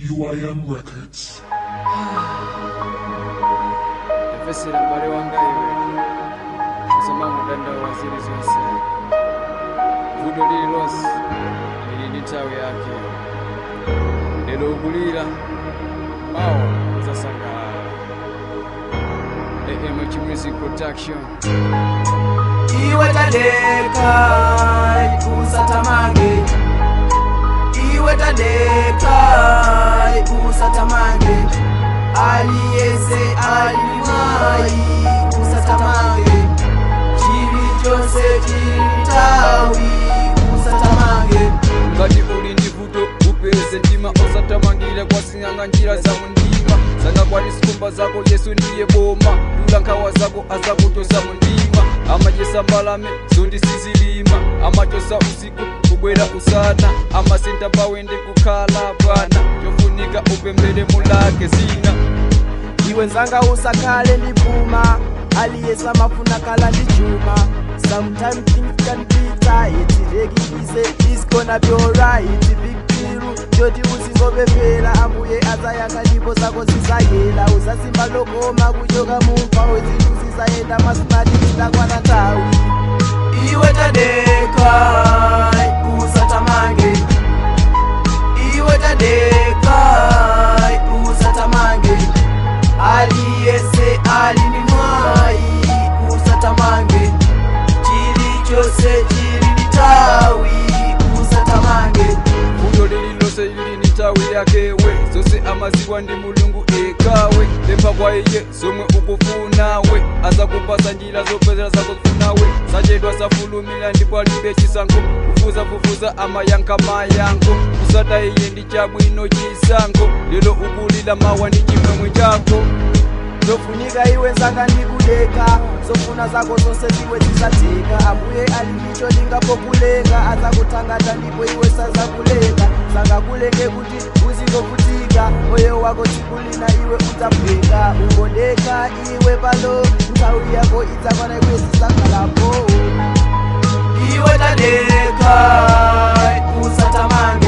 UIM Records. efesera m'bale wanga iwe kusoma mudanda wa zili zonse vuto lili lonse lili ndi nthawi yake lero ukulira mawa uzasangalala amh music production iwe tadeka usatamange iwe tadeka usatamange aliyese alimwai usatamange chili chose chilitawi usatamange ngati uli ndi vuto upeze mtima osatamangira kwasing'anga njira za mundima sangakwati sikumba zako yesu ndiye boma tula nkhawa zako azakutosa mundima amachesa mbalame zondi sizilima amachosa usiku kubwera usana amasinta pawende kukhala bwana chofunika upembere mulake zina iwe nzanga usakhale ndi puma aliyesa mafuna kala ndi chuma sometime things can be tight rekikise is gonna be alright big deal choti usingopepera ambuye azayankha ndipo zako zizayela uzasimba lokoma kuchoka mumva wezinthu zizayenda masimati zidakwana nthawi iwe tadeka usatamange iwe tadeka usatamange aliyese alini mwai usatamange chilichose chili litawi usatamange vuto lililonse lili ndi nthawi yakewe zonse amaziwa ndi mulungu ekawe lemba kwa iye zomwe ukufunawe azakupasa njira zopezera zakufunawe sachedwa safulumira ndipo alibe chisankho kufuzafufuza amayankha mayankho kusata iye ndi chabwino chisankho lero ukulira mawa ndi chimwemwe chako zofunika iwe nzanga ndikudeka zofuna zako zonse ziwe zisatheka ambuye ali ndicho lingapokulenga azakuthangata ndipo iwe sazakulenga sangakulenge kuti uzingovutika moyo wako tsikulina iwe udzabweka ungondeka iwe palo nthawi yako idzakwana iwe zisakhalapo iwe tadeka usatamange